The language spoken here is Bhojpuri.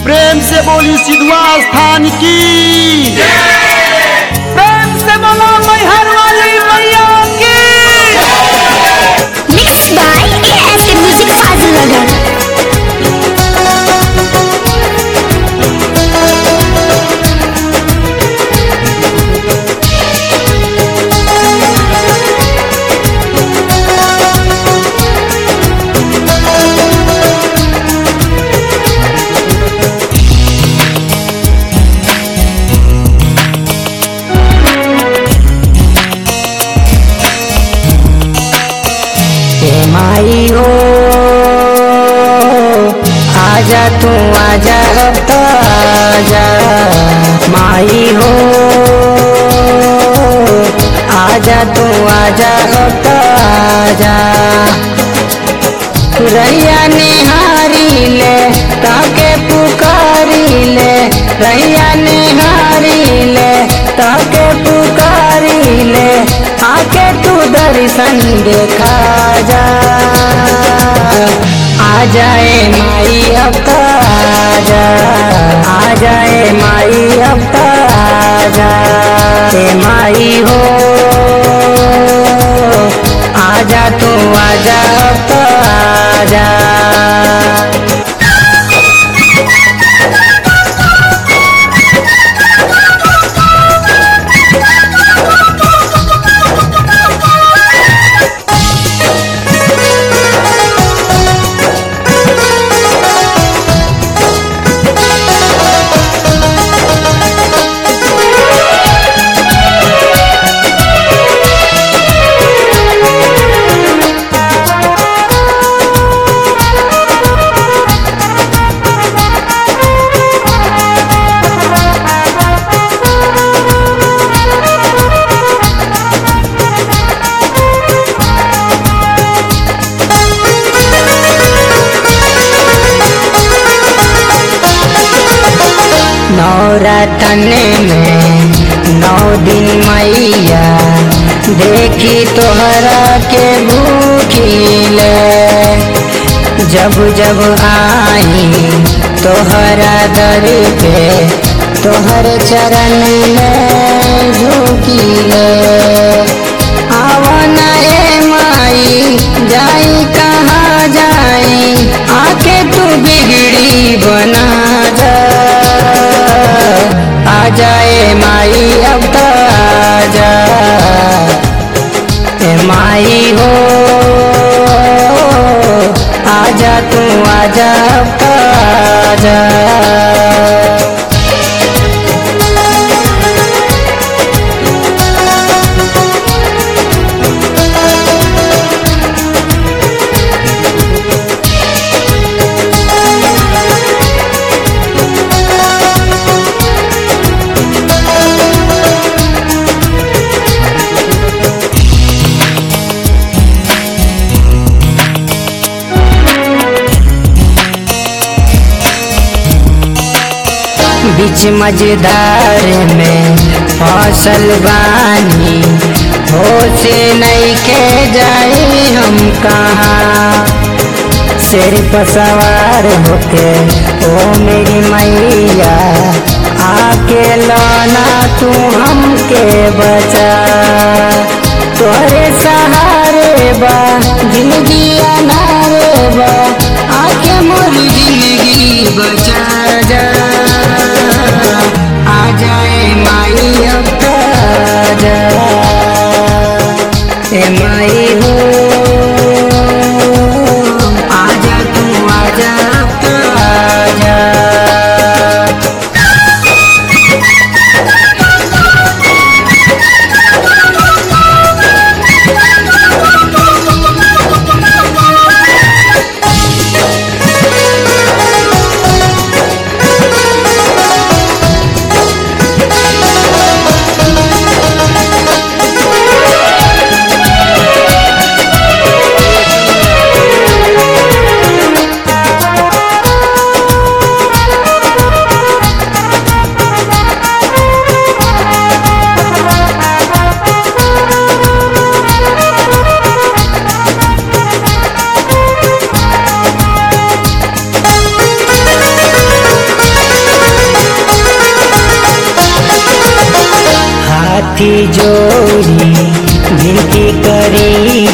प्रेम से बोली सिद्धवा स्थान की प्रेम से बोलो मैहर वाली मैया की Mixed by ASK Music Fazilnagar. हे माई हो आजा तू आजा अब तो आजा माई हो आजा तू आजा अब तो आजा रैया निहारी ले ताके पुकारी ले रैया निहारी ले ताके पुकारी ले आके तू दर्शन देखा जा आ जाए माई अब तो आजा आ जाए माई अब तो आजा हे माई हो आजा तू आजा अब तो आजा नौरतन में नौ दिन मैया देखी तोहरा के भूखिले जब जब आई तोहरा दर पे तोहर चरण में झुकिले आवन ए माई जाई कहाँ जाई आके तू बिगड़ी बना जा आ जाए माई अब तो आजा ए माई हो आजा तू आजा अब तो आजा बीच मजेदार में फसल बानी हो से नहीं के जाए हम कहाँ शेर पर सवार होके ओ मेरी मैया आके लाना तू हमके बचा तोरे सहारे बा जिंदगी अनारे बा आके मोरी जिंदगी बचा जा आ जाए माई अब तो आजा ए माई हो आजा तू आजा अब तो आजा हाथी जोड़ी विनती करी